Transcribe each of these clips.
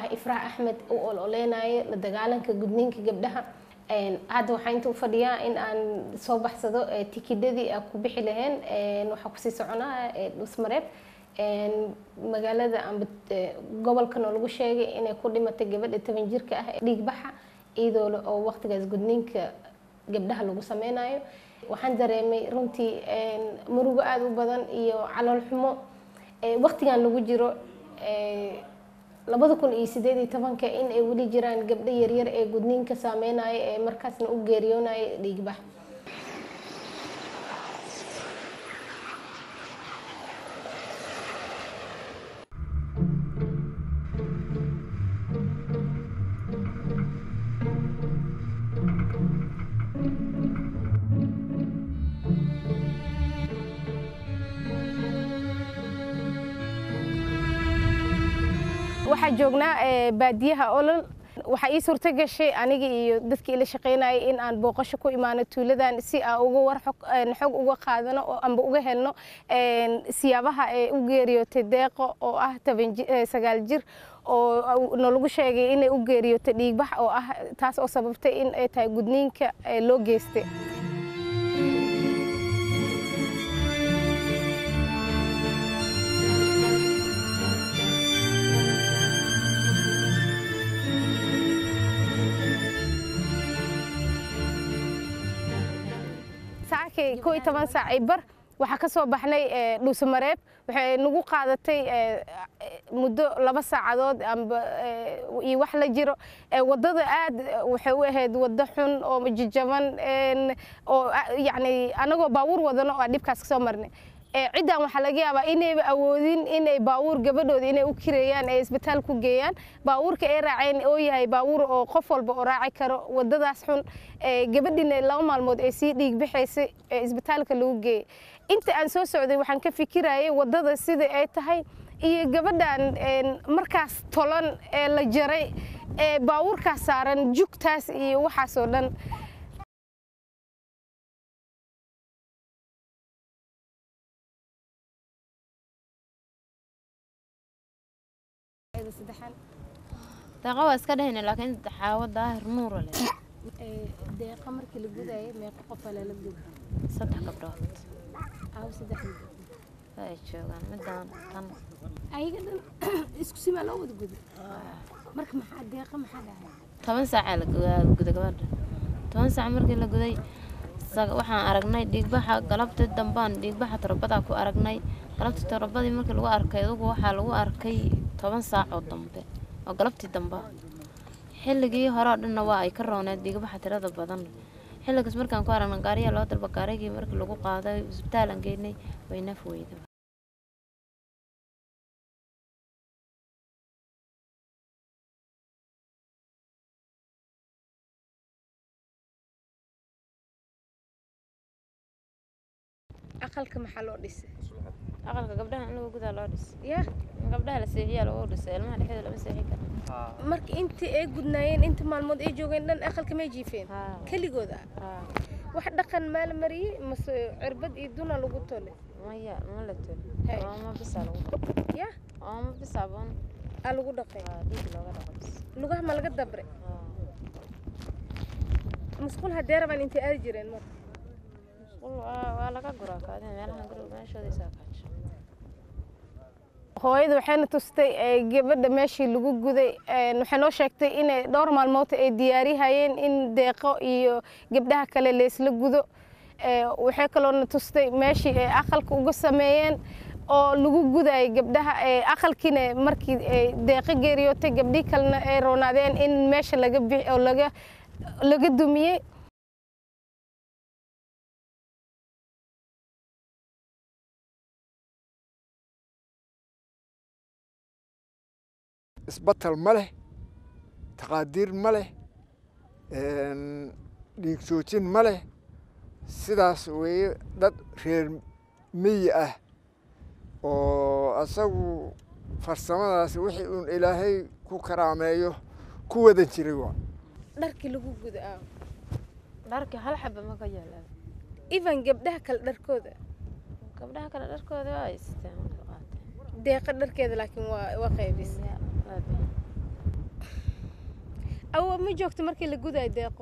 ifraax axmed u ololeynayo la dagaalanka gudniinka gabdhaha hadda waxaa inta u fadhiyaa in aan soo baxsado tikidadii aan ku bixi lahayn waxaa kusii soconaa dhusmareeb magaalada amba gobolkan oo lagu sheegay inay ku dhimatay gabadha toban jirka ah ee dhiigbaxa iyadoo oo waqtigaas gudniinka gabdhaha lagu sameynayo waxaan dareemay runtii murugo aada u badan iyo calool xumo waqtigan lagu jiro labada kun iyo sideed iyo tobanka in ay weli jiraan gabdho yaryar ee gudniinka saameynaya ee markaasna u geeriyoonaya dhiigbax waxaa joognaa baadiyaha olol waxaa ii suurto gashay aniga iyo dadkii ila shaqaynayay in aan booqasho ku imaano tuuladan si aan uga war xog uga qaadano amba uga helno siyaabaha ee u geeriyootay deeqo oo ah sagaal jir oo nalagu sheegay inay u geeriyootay dhiigbax oo ah taas oo sababtay in ay tahay gudniinka loo geystay saakay koo iyo toban saacay bar waxaa ka soo baxnay dhuusamareeb waxay nagu qaadatay muddo laba saacadood amba iyo wax la jiro waddada aad waxay u ahayd waddo xun oo jajaban oo yacni anagoo baabuur wadano oo aan dhibkaas kasoo marnay ciddan waxaa laga yaabaa inayba awoodin inay baawuur gabadhooda inay u kireeyaan ee isbitaal ku geeyaan baawuurka ay raaceen oo yahay baawuur oo qof walba oo raaci karo waddadaas xun gabadhiina laba maalmood ay sii dhiig bixaysay ee isbitaalka lagu geeyay inta aan soo socday waxaan ka fikirayay waddada sida ay tahay iyo gabadhan markaas tolan ee la jaray ee baawuurkaas saaran jugtaas iyo waxaasoo dhan deeqa waa iska dhehayna laakiin xaawo daahir nuura leh deeqa markii la gudayay meeqa qofa lala guda saddex gabdhood aaw saddex ay joogaan midaan tan ayaga dhan isku simaa loo wada guda marka maxaa deeqa maxaa dhacay toban saacaa la guda gabadha toban saac markii la guday waxaan aragnay dhiigbaxa galabtii dambaan dhiigbaxa torobadaa ku aragnay galabtii torobadii markii lagu arkay adugu waxaa lagu arkay toban saac oo dambe oo galabtii dambe xilligii hore oo dhanna waa ay ka rooneed dhiigbaxa tirada badan xilligaas markaan ku aragnay gaariyaa loo dalba gaarigii markii lagu qaaday isbitaalan geynay way naf weyda aqalka maxaa loo dhisay aqalka gabdhaha in lagu gudaa loo dhisay ya gabdhaha la seexiyaa lagu dhisay ilmaha dhexdooda lama seexi karo marka intii ay gudnaayeen inta maalmood ay joogeen dhan aqalka may jiifeen Haa. keligood ah Haa. wax dhaqan maal mariyey mase cirbad iyo duna lagu tole maya ma la tol Hey. ooma bisaa lagu ya ooma bisaa boon aa lagu dhaqay Haa, dhiig looga dhaqo bis lugaha ma laga dabre Haa. musqul haddee rabaan intay aadi jireen marka Musqul waa waa laga guraa kaadina meelahan guriga meeshooda isaa kaasho hooyada waxayna tustay ee, gabadha meeshii lagu guday een, waxay noo sheegtay inay dhowr maalmood ay diyaarihayeen in deeqo iyo gabdhaha kale laysla gudo Ee, waxay kaloona tustay meeshii ay aqalka uga sameeyeen oo lagu gudayay gabdhaha ee, aqalkiina markii ay deeqo geeriyootay gabdhii kalena ay roonaadeen in meesha laga bix oo laga laga dumiyey isbatal ma leh taqaadiir ma leh dhiig joojin ma leh sidaas weeye dad reer miyi ah oo asagu farsamadaas wixii uun ilaahay ku karaameeyo ku wada jiray waa dharkii lagu guda ah dharkii hal xaba ma ka yaalaan even gabdhaha kale dharkooda gabdhaha kale dharkooda waa haysteen waa qaateen deeqa dharkeeda laakiin waa waa qaybis Ya, waa bixin. awo ma joogto markii la gudayo deeqo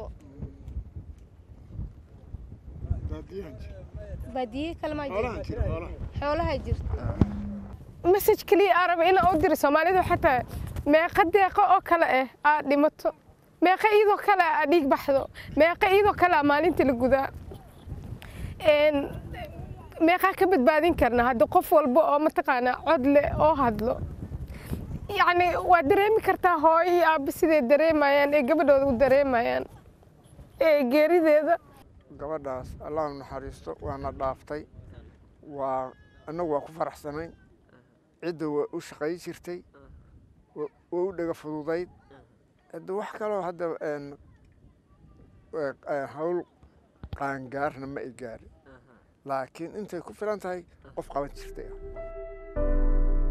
baadiye kale maa jirto xoolaha jirta message keliya aan raba inaan u diro soomaalidu xataa meeqa deeqo oo kale ah aad dhimato meeqa iyadoo kale aad dhiig baxdo meeqa iyadoo kale aa maalinta la gudaa Een, meeqaa ka badbaadin karna hadda qof walba oo mataqaanaa cod leh oo hadlo yacni waa dareemi kartaa hooyo iyo aabba siday dareemayaan ee gabadhooda u dareemayaan ee geerideeda gabadhaas allah u naxariisto waana dhaaftay waa annagu waa ku faraxsanay cidda waa u shaqayn jirtay wa- waa u dhega fududayd hadda wax kaloo hadda een, ee, ee, hawl qaangaarna ma ay gaarin laakiin intay ku filan tahay qof qaban jirtay ah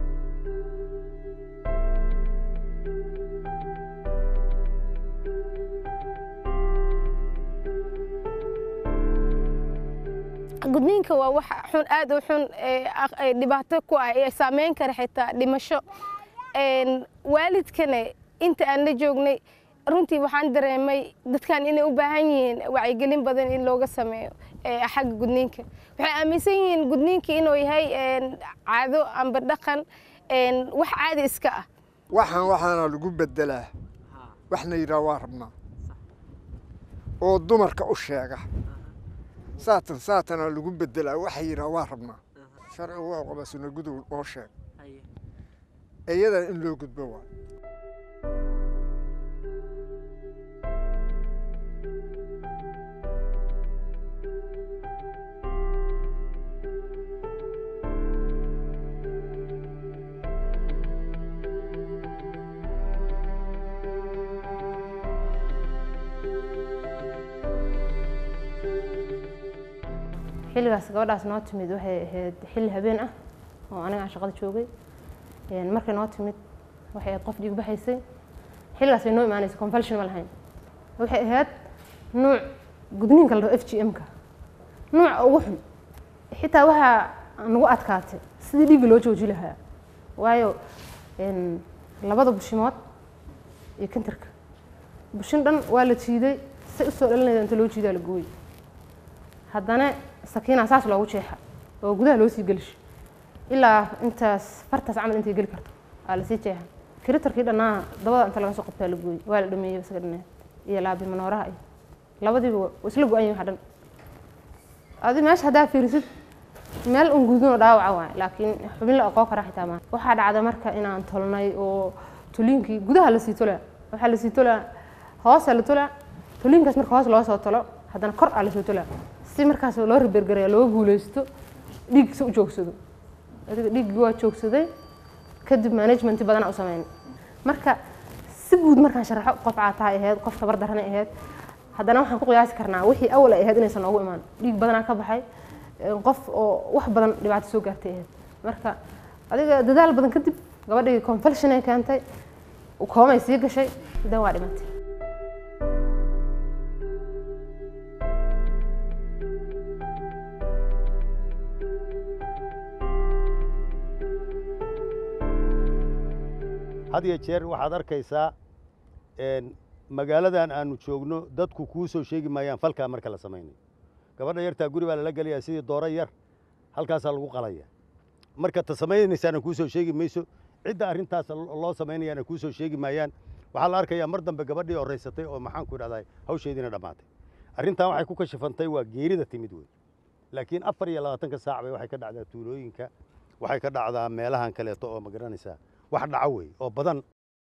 gudniinka waa wax xun aad u xun ee aq- ee dhibaato ku ah ee saameyn kara xitaa dhimasho Een, waalidkana inta aan la joognay runtii waxaan dareemay dadkan inay u baahan yihiin wacyigelin badan in looga sameeyo ee xagga gudniinka waxay aaminsan yihiin gudniinka inuu yahay een, caado amba dhaqan een, wax caadi iska ah waxaan waxaana lagu bedelaa waxna yidhaha waa rabnaa oo dumarka u sheega saatan saatana lagu bedelaa waxa yidhaha waa rabnaa sharcigu waa qaba suna gudow oo sheeg iyada in loo gudbo waa xilligaas gabadhaas noo timid waxay ahayd xilli habeen ah oo aniga aan shaqada joogay Een, markay noo timid waxay ahayd qof dhiig baxaysay xilligaas bay noo imaanaysa convulsion ma lahayn waxay ahayd nuuc gudniinka la dhaho f g m-ka nuuca ugu xun xitaa waxaa nagu adkaatay sidii dhiigga loo jooji lahaa waayo een, labada bushimood iyo kantarka bushin dhan waa la jiiday say usoo dhalinayda inta loo jiidaa la gooyey haddana sakiina saas loogu jeexa oo gudaha loo sii gelish ilaa intaas fartaas camal intay geli karto aa lasii jeexa kiritarkii dhannaa dabada inta laga soo qabtaa la gooyey waa la dhameeyey isaga dhaneed iyo laabi manooraha iyo labadiiba waa isla go-an yihin wax dhan adi meesha haddaa fiirisid meel un gudunoo dhaawaca waay laakiin xubin la aqoon karaa xitaa maa waxaa dhacda marka inaan tolnay oo tuliinkii gudaha lasii tolaa waxaa lasii tolaa hoosa la tolaa tuliinkaas marka hoos loo soo tolo haddana kor aa lasoo tolaa si markaas loo ribergaraya looga guuleysto dhiiggiisa u joogsado adiga dhiiggii waa joogsaday kadib management badana u sameyn marka si guud markaan sharaxo qof caataay ahayd qof tabar daranay ahayd haddana waxaan ku qiyaasi karnaa wixii awal ay ahayd inaysan noogu imaan dhiig badanaa ka baxay een, qof oo wax badan dhibaato soo gaartay ahayd marka adiga dadaal badan kadib gabadhii confulsion ay keentay koomay sii gashay dan waa dhimatay had iyo jeer waxaad arkaysaa een, magaaladan aanu joogno dadku kuu soo sheegi maayaan falkaa marka la samaynayo gabadha yartaa guri baa lala gelayaa sidii dooro yar halkaasaa lagu qalaya marka ta samaynaysaana kuu soo sheegi mayso cidda arrintaas lo- loo samaynayaana kuu soo sheegi maayaan waxaa la arkayaa mar dambe gabadhii horeysatay oo maxaanku idhahdaa hawsheediina dhammaatay arrintan waxay ku kashifantay waa geerida timid wey laakiin afar iyo labaatanka saac bay waxay ka dhacdaa tuulooyinka waxay ka dhacdaa meelahan kaleeto oo ma garanaysaa wax dhaco wey oo badan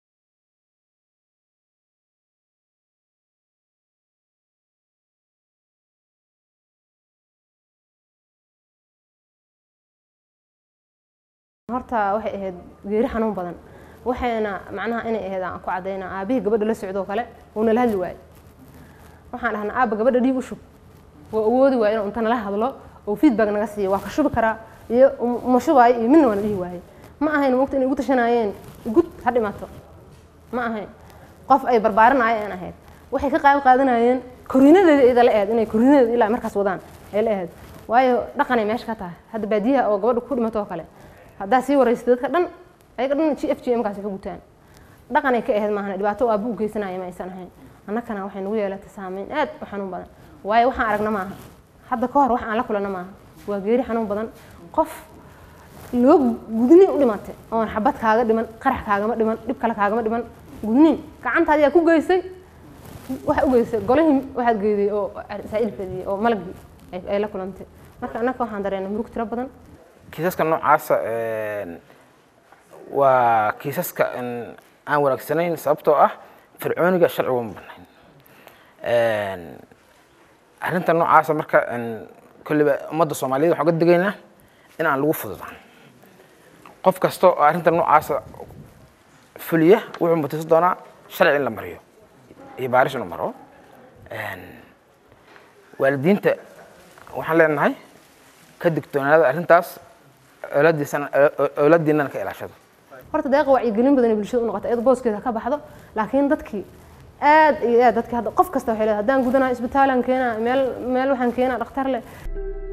horta waxay ahayd geeri xanuun badan waxayna macnaha inay ahayd aan ku cadayna aabihii gabadha la socdoo kale uuna la hadli waayey waxaan dhahnaa aabba gabadha dhiig u shub waa awoodi waaya inuu inta nala hadlo oo feedback naga siiyo waa ka shubi karaa iyo um- uma shubaayo iyo midna waana dhihi waayey ma ahayn mogta inay ugu tashanaayeen gud ha dhimato ma ahayn qof ay barbaarinayeen ahayd waxay ka qayb qaadanayeen koriinadeeda iyada la ahayd inay koriinadeeda ilaa markaas wadaan ay la ahayd waayo dhaqanay meesha ka tahay hadda baadiyaha oo gabadha ku dhimato oo kale haddaa sii waraysa dadka dhan ayaga dhan g f g m kaasi ka gutaan dhaqan ay ka ahayd maahan dhibaato aabbu u geysanaya ma aysan ahayn annakana waxay nagu yeelatay saameyn aad u xanuun badan waayo waxaan aragna maaha hadda ka hor wax aan la kulanna maaha waa geeri xanuun badan qof loo gudniin u dhimatay oon xabad kaaga dhiman qarax kaagama dhiman dhib kale kaagama dhiman gudniin gacantaadi yaa ku geysay waxa u geysay golihii waxaad geeday oo saa'il fadiyey oo malagii ay- ay la kulantay marka annaka waxaan dareennay murug tiro badan kiisaska noocaasa een, waa kiisaska een, aan wanaagsanayn sababtoo ah fircooniga sharciga uma banayn Een, arrinta noocaasa marka een, kolliba ummadda soomaaliyeed waxaan uga digaynaa in aan lagu fududaan qof kasta oo arrinta noocaasa fuliya wuxuu mutaysan doonaa sharci in la mariyo iyo baaris inuu maro Een, waalidiinta waxaan leenahay ka digtoonaada arrintaas awlaadiisana awlaadiinana ka ilaashada horta deeqa wacyigelin badan ay bulshada u noqotay iyadoo booskeeda ka baxdo laakiin dadkii aad iyo aad dadkii hadda qof kasta waxay leedahay haddaan gudanaa isbitaalaan keenaa meel meel waxaan keenaa dhakhtar leh